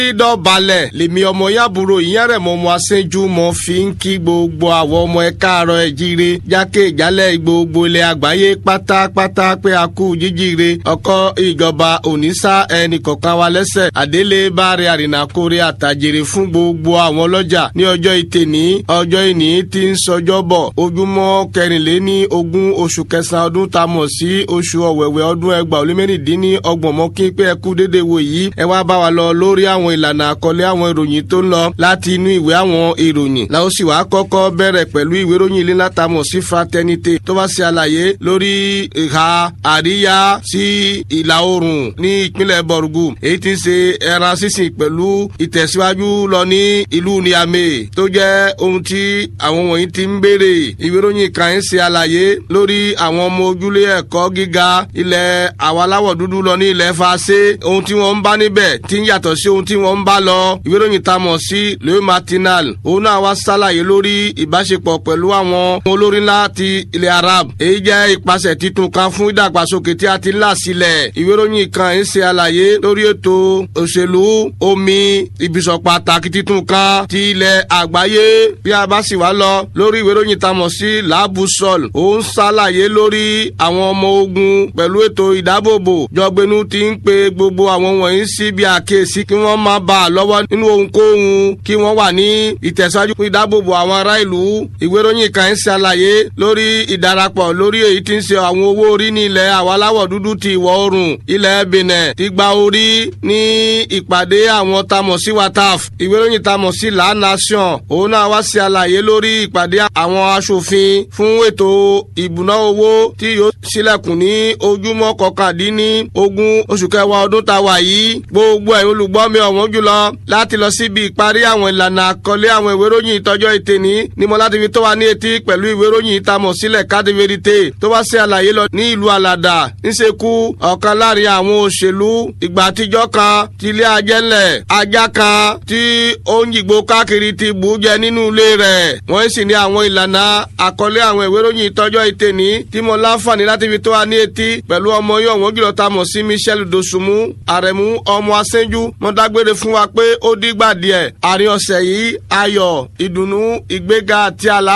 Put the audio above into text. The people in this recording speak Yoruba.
dọ̀balẹ̀ lèmi ọmọ yàbúrò ìyẹn rẹ̀ mọ́ ọmọ aṣẹ́jú mọ́ fi ń kí gbogbo àwọn ọmọ ẹ káàárọ̀ ẹ jíire jákè jálẹ̀ gbogbo ilẹ̀ àgbáyé pátápátá pé a kú jíjíire ọkọ ìjọba òníṣà ẹnì kọ̀ọ̀kan wa lẹ́sẹ̀ àdélé báre àrìnàkórè àtàjèrè fún gbogbo àwọn ọlọ́jà ní ọjọ́ ìtẹ̀ní ọjọ́ ìní tí ń sọjọ́ bọ̀ ojúmọ́ kẹrìnléní ogún oṣù kẹsàn-án ọdún tá a mọ̀ sí oṣù ọ̀wẹ̀wẹ̀ ọdún ẹgbàá ó lé mẹ́rìndínní ọgbọ̀n mọ́ kí pé ẹ kú déédéé wò yìí ẹ wá bá wa lọ lórí àwọn ìlànà àkọlé àwọn ìròyìn tó ń lọ láti inú ìwé àwọn ìròyìn la ó sì wá kọ́kọ́ bẹ̀rẹ̀ pẹ̀lú ìwé ìròyìn ilé látàmọ̀ sí fraternité tó bá ṣe àlàyé lórí ìhà àríyá sí ìlà oòrùn ní ìpínlẹ̀ bọ̀rùgù èyí tí ń ṣe ẹran sísìn pẹ̀lú ìtẹ̀síwájú lọ ní ìlú niamey tó jẹ́ ohun tí àwọn wọ̀nyí ti ń béèrè ìwé ìròyìn kan ń ṣe àlàyé lórí àwọn ọmọ ojúlé ẹ̀kọ́ gíga ilẹ̀ àwọn aláwọ̀ dúdú lọ ní ilẹ̀ fàṣẹ ohun tí wọ́n ń bá níbẹ̀ tí ń yàtọ̀ sí ohun tí wọ́n ń bá lọ ìwé ìròyìn tá a mọ̀ sí le matinal òun náà wá ṣàlàyé lórí ìbáṣepọ̀ pẹ̀lú àwọn olórí ńlá ti ilẹ̀ arab èyí jẹ́ ìpasẹ̀ titun kan fún ìdàgbàsókè tí a ti ń là sílẹ̀ ìwé ìròyìn kan ń ṣe àlàyé lórí ètò òṣèlú omi ibùsọ̀ pàtàkì titun kan ti ilẹ̀ àgbáyé bí a bá sì wá lọ lórí ìwé ìròyìn tá a mọ̀ sí làbùsọ̀l òun ṣàlàyé lórí àwọn ọmọ ogun pẹ̀lú ètò ìdábòbò jọgbẹ́nu ti ń pe gbogbo àwọn wọ̀nyí sí bí àkíyèsí kí wọ́n má bà á lọ́wọ́ nínú ohunkóhun kí wọ́n wà ní ìtẹ̀síwájú fún ìdábòbò àwọn ará ìlú ìwé ìròyìn kan ń ṣàlàyé lórí ìdarapọ̀ lórí èyí tí ń ṣe àwọn owó orí ní ilẹ̀ àwọn aláwọ̀ dúdú ti ìwọ̀ oòrùn ilẹ̀ benin ti gba orí ní ìpàdé àwọn tamọ̀ sí wataf ìwé ìròyìn tamọ̀ sí la nation òun náà wá ṣe àlàyé lórí ìpàdé àwọn aṣòfin fún ètò ìbùná owó tí yóò ṣílẹ̀kùn ní ojúmọ́ kọkàndínní ogún oṣù kẹwàá ọdún tá a wà yìí gbogbo ẹ̀ olùgbọ́ mi ọ̀wọ́n jùlọ láti lọ síbi ìparí àwọn ìlànà àkọlé àwọn ìwé ìròyìn ìtọ́jọ́ ìtẹ̀ní ni mo láti fi tó wa ní etí pẹ̀lú ìwé ìròyìn ìtamọ̀ sílẹ̀ káàdì verite tó bá ṣe àlàyé lọ ní ìlú alàdà ńṣekú ọ̀kan láàrin àwọn òṣèlú ìgbà àtijọ́ kan ti ilé ajẹ́lẹ̀ ajá kan tí ó ń yìgbó káàkiri ti bù ú jẹ nínú ilé rẹ̀ wọ́n sì ní àwọn ìlànà àkọlé àwọn ìwé ìròyìn ìtọ́jọ́ ìtẹ̀ní tí mo láǹfààní láti fi tó wa ní etí pẹ̀lú ọmọ yóò wọ́n jùlọ ta mọ̀ sí michel dosunmu àrẹ̀mú ọmọ asẹ́njú mo dágbére fún wa pé ó dígbà díẹ̀ àárín ọ̀sẹ̀ yìí ayọ̀ ìdùnnú ìgbéga àti àlá